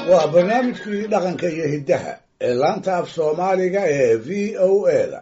waa barnaamijkii dhaqanka iyo hiddaha ee laanta af soomaaliga ee v o a da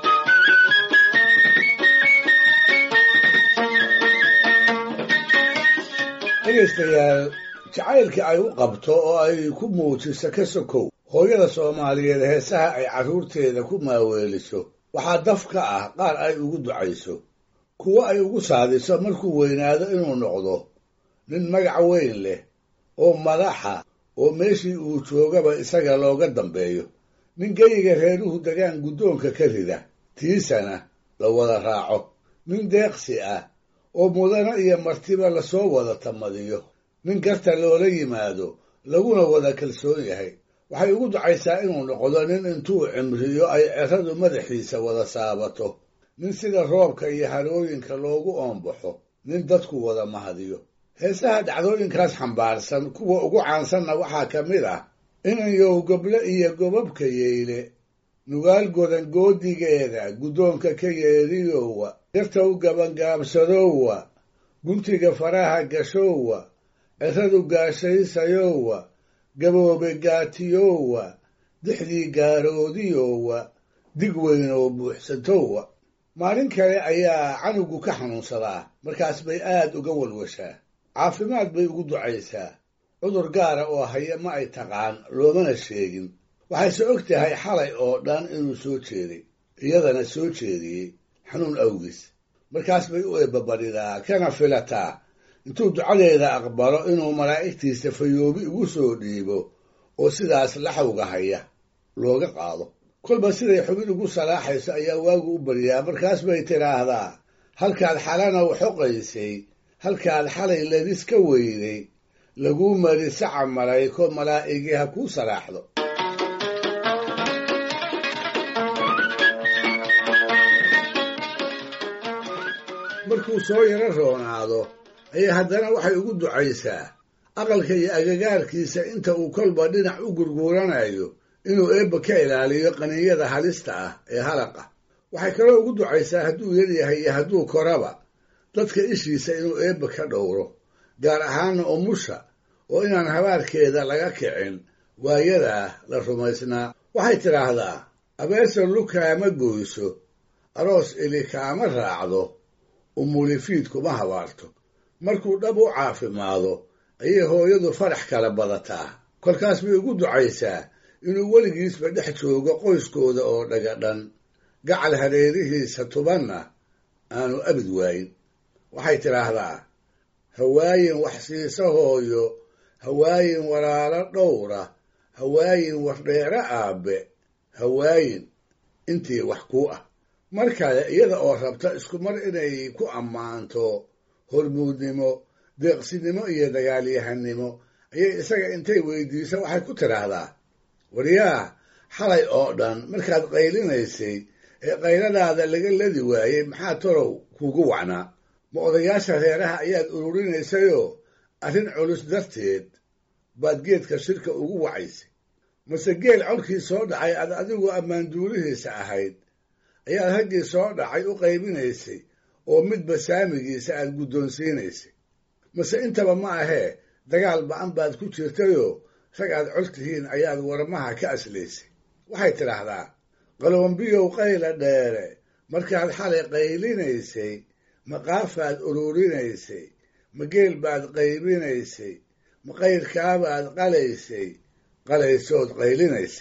dhegaystayaal jacaylkii ay u qabto oo ay ku muujiso ka sokow hooyada soomaaliyeed heesaha ay carruurteeda ku maaweeliso waxaa daf ka ah qaar ay ugu ducayso kuwo ay ugu saadiso markuu weynaado inuu noqdo nin magac weyn leh oo madaxa oo meeshii uu joogaba isaga looga dambeeyo nin geyiga reeruhu degaan guddoonka ka rida tiisana la wada raaco nin deeqsi ah oo mudano iyo martiba lasoo wada tamadiyo nin garta loola yimaado laguna wada kalsoon yahay waxay ugu ducaysaa inuu noqdo nin intuu cimriyo ay ceradu madaxiisa wada saabato nin sida roobka iyo harooyinka loogu oombaxo nin dadku wada mahadiyo heesaha dhacdooyinkaas xambaarsan kuwa ugu caansanna waxaa ka mid ah inanyow goble iyo gobabka yeyle nugaal godan goodigeeda guddoonka ka yeeriyowa dartow gabangaabsadowa guntiga faraha gashowa ceradu gaashaysayowa gaboobe gaatiyowa dixdii gaaroodiyowa dig weyn oo buuxsatowa maalin kale ayaa canugu ka xanuunsadaa markaas bay aad uga walwashaa caafimaad bay ugu ducaysaa cudur gaara oo haya ma ay taqaan loomana sheegin waxayse og tahay xalay oo dhan inuu soo jeeday iyadana soo jeediyey xanuun awgiis markaas bay u eebbabadhidaa kana filataa intuu ducadeeda aqbalo inuu malaa'igtiisa fayoobi ugu soo dhiibo oo sidaas laxawga haya looga qaado kolba siday xubin ugu salaaxayso ayaa waagu u baryaa markaas bay tidhaahdaa halkaad xalanow xoqaysay halkaad xalay ladis ka weyday laguu mari saca malayko malaa'igii ha kuu salaaxdo markuu soo yaro roonaado ayay haddana waxay ugu ducaysaa aqalka iyo agagaarkiisa inta uu kolba dhinac u gurguuranayo inuu eebba ka ilaaliyo qaninyada halista ah ee halaqa waxay kaloo ugu ducaysaa hadduu yaryahay iyo hadduu koraba dadka ishiisa inuu eebba ka dhowro gaar ahaana umusha oo inaan habaarkeeda laga kicin waayadaa la rumaysnaa waxay tidhaahdaa abeesa lukaama goyso aroos ili kaama raacdo umulifiid kuma habaarto markuu dhab u caafimaado ayay hooyadu farax kala badataa kolkaas bay ugu ducaysaa inuu weligiisba dhex joogo qoyskooda oo dhagadhan gacal hareerihiisa tubanna aanu abid waayin waxay tidhaahdaa hawaayin wax siisa hooyo hawaayin walaalo dhowra hawaayin wardheere aabbe hawaayin intii wax kuu ah mar kale iyada oo rabta isku mar inay ku ammaanto hormuudnimo deeqsinimo iyo dagaalyahanimo ayay isaga intay weydiiso waxay ku tidhaahdaa waryaa xalay oo dhan markaad qaylinaysay ee qayladaada laga ladi waayey maxaa tolow kuugu wacnaa ma odayaasha reeraha ayaad ururinaysayoo arrin culus darteed baad geedka shirka ugu wacaysay mase geel colkii soo dhacay aad adigu ammaanduulihiisa ahayd ayaad raggii soo dhacay u qaybinaysay oo midba saamigiisa aad guddoonsiinaysay mase intaba ma ahee dagaal ba'an baad ku jirtayoo rag aad col tihiin ayaad warmaha ka aslaysay waxay tidhaahdaa qalombiyow qayla dheere markaad xalay qaylinaysay ma qaafaad ururinaysay ma geel baad qaybinaysay ma qayrkaabaad qalaysay qalaysood qaylinaysay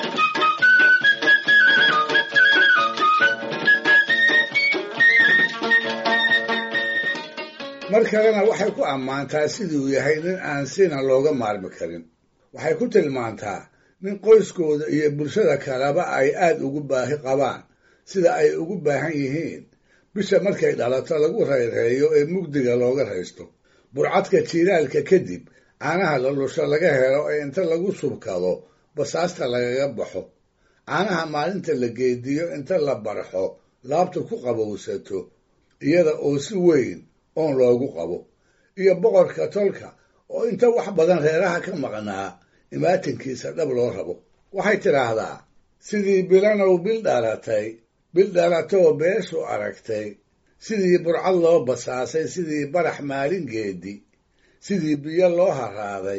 mar kalena waxay ku ammaantaa siduu yahay nin aan sina looga maarmi karin waxay ku tilmaantaa nin qoyskooda iyo bulshada kaleba ay aad ugu baahi qabaan sida ay ugu baahan yihiin bisha markay dhalato lagu rayreeyo ee mugdiga looga raysto burcadka jiiraalka kadib caanaha lalusho laga helo ee inta lagu subkado basaasta lagaga baxo caanaha maalinta la geediyo inta la barxo laabta ku qabowsato iyada oo si weyn oon loogu qabo iyo boqorka tolka oo inta wax badan reeraha ka maqnaa imaatinkiisa dhab loo rabo waxay tidhaahdaa sidii bilanow bil dhalatay bil dhalatoo beeshu aragtay sidii burcad loo basaasay sidii barax maalin geedi sidii biyo loo haraaday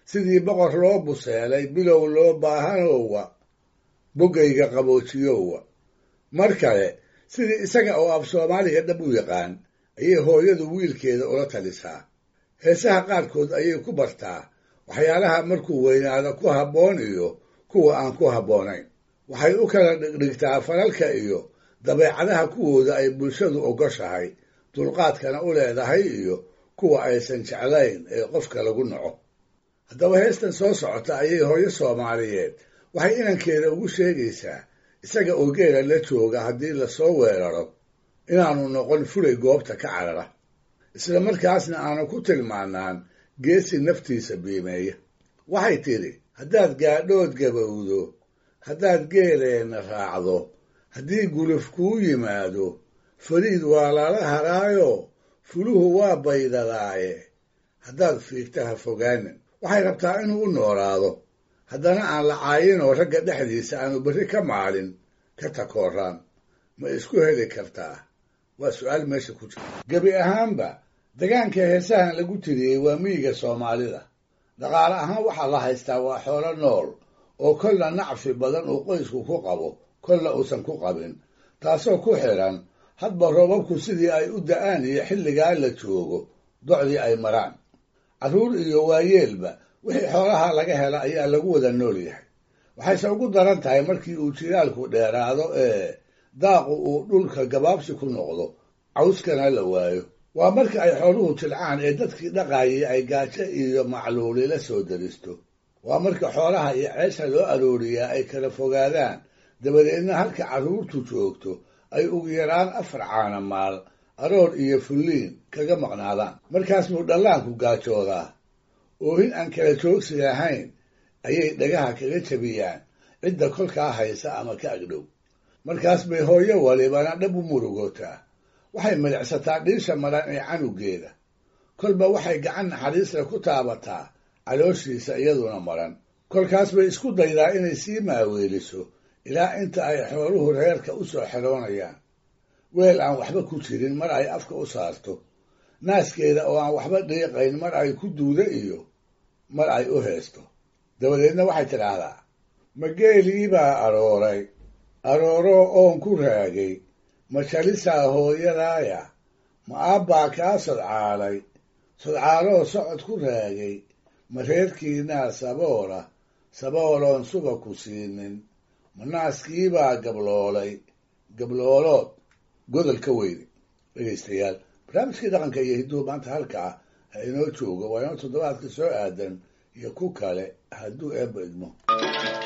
sidii boqor loo buseelay bilow loo baahanowa boggayga qaboojiyowa mar kale sidii isaga oo af soomaaliga dhab u yaqaan ayay hooyadu wiilkeeda ula talisaa heesaha qaarkood ayay ku bartaa waxyaalaha markuu weynaado ku habboon iyo kuwa aan ku habboonayn waxay u kala dhigdhigtaa falalka iyo dabeecadaha kuwooda ay bulshadu ogoshahay dulqaadkana u leedahay iyo kuwa aysan jeclayn ee qofka lagu naco haddaba heestan soo socota ayay hooyo soomaaliyeed waxay inankeeda ugu sheegaysaa isaga oo geela la jooga haddii lasoo weeraro inaanu noqon fulay goobta ka carara isla markaasna aanu ku tilmaanaan geesi naftiisa biimeeya waxay tidhi haddaad gaadhood gabowdo haddaad geeleenna raacdo haddii guluf kuu yimaado fariid waa lala haraayo fuluhu waa baydadaaye haddaad fiigta ha fogaanin waxay rabtaa inuu u noolaado haddana aan la caayinoo ragga dhexdiisa aanu berri ka maalin ka takooraan ma isku heli kartaa waa su-aal meesha ku jira gebi ahaanba degaanka heesahan lagu tiriyey waa miyiga soomaalida dhaqaale ahaan waxaa la haystaa waa xoolo nool oo kolna nacfi badan uu qoysku ku qabo kolna uusan ku qabin taasoo ku xidhan hadba roobabku sidii ay u da'aan iyo xilligaa la joogo docdii ay maraan carruur iyo waayeelba wixii xoolaha laga hela ayaa lagu wada nool yahay waxayse ugu daran tahay markii uu jilaalku dheeraado ee daaqu uu dhulka gabaabsi ku noqdo cawskana la waayo waa marka ay xooluhu jilcaan ee dadkii dhaqaayay ay gaajo iyo macluuli la soo daristo waa marka xoolaha iyo ceesha loo arooriyaa ay kala fogaadaan dabadeedna halka carruurtu joogto ay ugu yaraan afar caana maal aroor iyo fulliin kaga maqnaadaan markaas buu dhallaanku gaajoodaa oohin aan kala joogsi lahayn ayay dhagaha kaga jabiyaan cidda kolkaa haysa ama ka agdhow markaas bay hooyo walibana dhab u murugootaa waxay milicsataa dhiisha maran ee canugeeda kolba waxay gacan naxariisla ku taabataa calooshiisa iyaduna maran kolkaas bay isku daydaa inay sii maaweeliso ilaa inta ay xooluhu reerka u soo xeroonayaan weel aan waxba ku jirin mar ay afka u saarto naaskeeda oo aan waxba dhiiqayn mar ay ku duudo iyo mar ay u heesto dabadeedna waxay tidhaahdaa ma geelii baa arooray arooroo oon ku raagay ma jalisaa hooyadaaya ma aabbaa kaa sodcaalay sodcaaloo socod ku raagay ma reerkiinaa saboola sabooloon suba ku siinin ma naaskiibaa gabloolay gabloolood godol ka weyne dhegaystayaal barnaamijkii dhaqanka iyo hidduhu maanta halkaa ha inoo joogo waa inoo toddobaadka soo aadan iyo ku kale hadduu eebba idmo